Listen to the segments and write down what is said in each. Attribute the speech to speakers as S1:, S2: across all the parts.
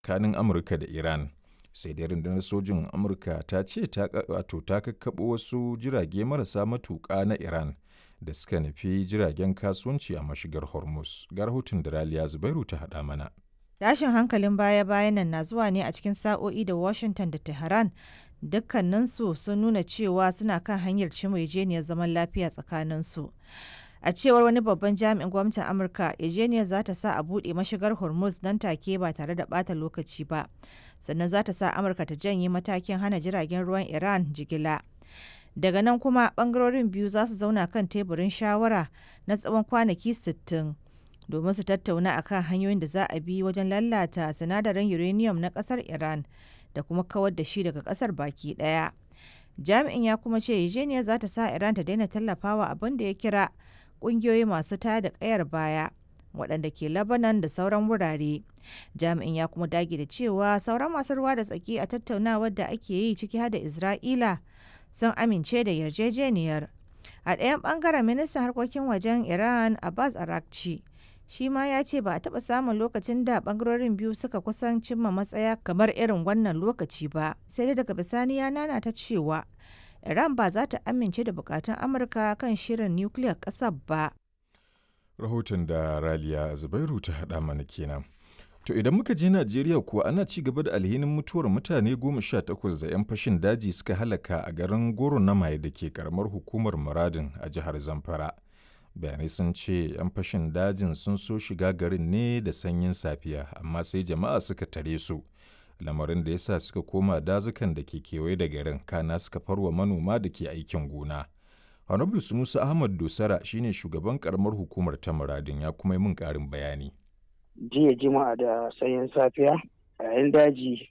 S1: tsakanin Amurka da Iran. Sai dai rundunar sojin Amurka ta ce ta wato ta kakkaɓo wasu jirage marasa matuƙa na Iran da suka nufi jiragen kasuwanci a mashigar Hormuz. Ga rahoton da Raliya Zubairu ta haɗa mana.
S2: Tashin hankalin baya-bayan nan na zuwa ne a cikin sa'o'i da Washington da Tehran dukkaninsu sun nuna cewa suna kan hanyar cimma yarjejeniyar zaman lafiya tsakaninsu. A cewar wani babban jami'in gwamnatin Amurka, yarjejeniyar za ta sa a buɗe mashigar Hormuz nan take ba tare da ɓata lokaci ba. Sannan za ta sa Amurka ta janye matakin hana jiragen ruwan Iran jigila. Daga nan kuma ɓangarorin biyu za su zauna kan teburin shawara na tsawon kwanaki 60. domin su tattauna akan hanyoyin da za a bi wajen lalata sinadarin uranium na kasar Iran da kuma kawar da shi daga kasar baki daya. Jami'in ya kuma ce yarjejeniyar za ta sa Iran ta daina tallafawa abin da ya kira kungiyoyi masu tada kayar baya waɗanda ke Lebanon da sauran wurare. Jami'in ya kuma dage da cewa sauran masu ruwa da tsaki a tattaunawar da ake yi ciki har da Isra'ila sun amince da yarjejeniyar. A ɗayan ɓangaren ministan harkokin wajen Iran Abbas Arakci shi ma ya ce ba a taɓa samun lokacin da ɓangarorin biyu suka kusan cimma matsaya kamar irin wannan lokaci ba sai dai daga bisani ya nana ta cewa iran ba za ta amince da bukatun amurka kan shirin nukiliyar ƙasar ba
S1: Rahoton da Raliya Zubairu ta haɗa mana kenan. To idan muka je Najeriya kuwa ana ci gaba da alhinin mutuwar mutane goma sha takwas da 'yan fashin daji suka halaka a garin Goro na Maye da ke karamar hukumar Muradin a jihar Zamfara. bayanai sun ce 'yan fashin dajin sun so shiga garin ne da sanyin safiya amma sai jama'a suka tare su lamarin da ya sa suka koma dazukan da ke kewaye da garin kana suka farwa manoma da ke aikin gona honorable sunusa ahmad dosara shine shugaban karamar hukumar ta muradin ya kuma yi min karin bayani
S3: jiya jima'a da sanyin safiya yayin daji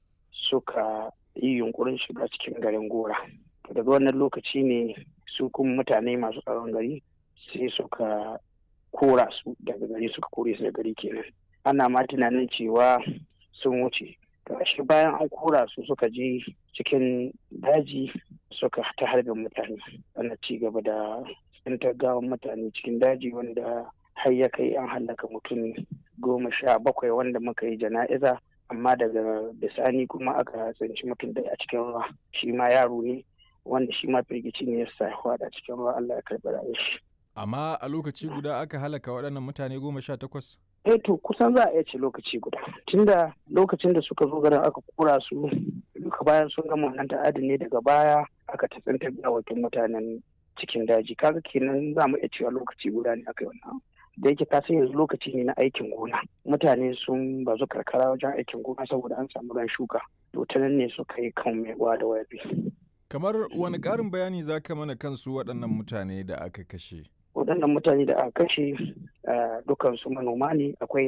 S3: suka yi yunkurin shiga cikin garin gora daga wannan lokaci ne su kuma mutane masu tsaron gari sai suka kora su daga gari suka kore su da gari kenan ana ma tunanin cewa sun wuce shi bayan an kora su suka je cikin daji suka ta harbin mutane ana ci gaba da tsintar gawan mutane cikin daji wanda har ya kai an hallaka mutum goma sha bakwai wanda muka yi jana'iza amma daga bisani kuma aka tsinci mutum da a cikin ruwa shi ma yaro ne wanda shi ma firgici ne ya sa a cikin ruwa Allah ya karɓi rayuwar shi
S1: Amma a lokaci guda aka halaka waɗannan mutane goma sha takwas?
S3: Eh to kusan za a iya ce lokaci guda. Tunda lokacin da suka zo garin aka kura su duka bayan sun gama wannan ta'adin ne daga baya aka tatsantar gawakin mutanen cikin daji. Kaga kenan za mu iya cewa lokaci guda ne aka yi wannan. Da yake kasan yanzu lokaci ne na aikin gona. Mutane sun bazu karkara wajen aikin gona saboda an samu ran shuka. To ta nan ne suka yi kan mai da wayabi.
S1: Kamar wani ƙarin bayani za ka mana kansu waɗannan mutane da aka kashe?
S3: waɗannan mutane da aka kashe dukansu manoma ne akwai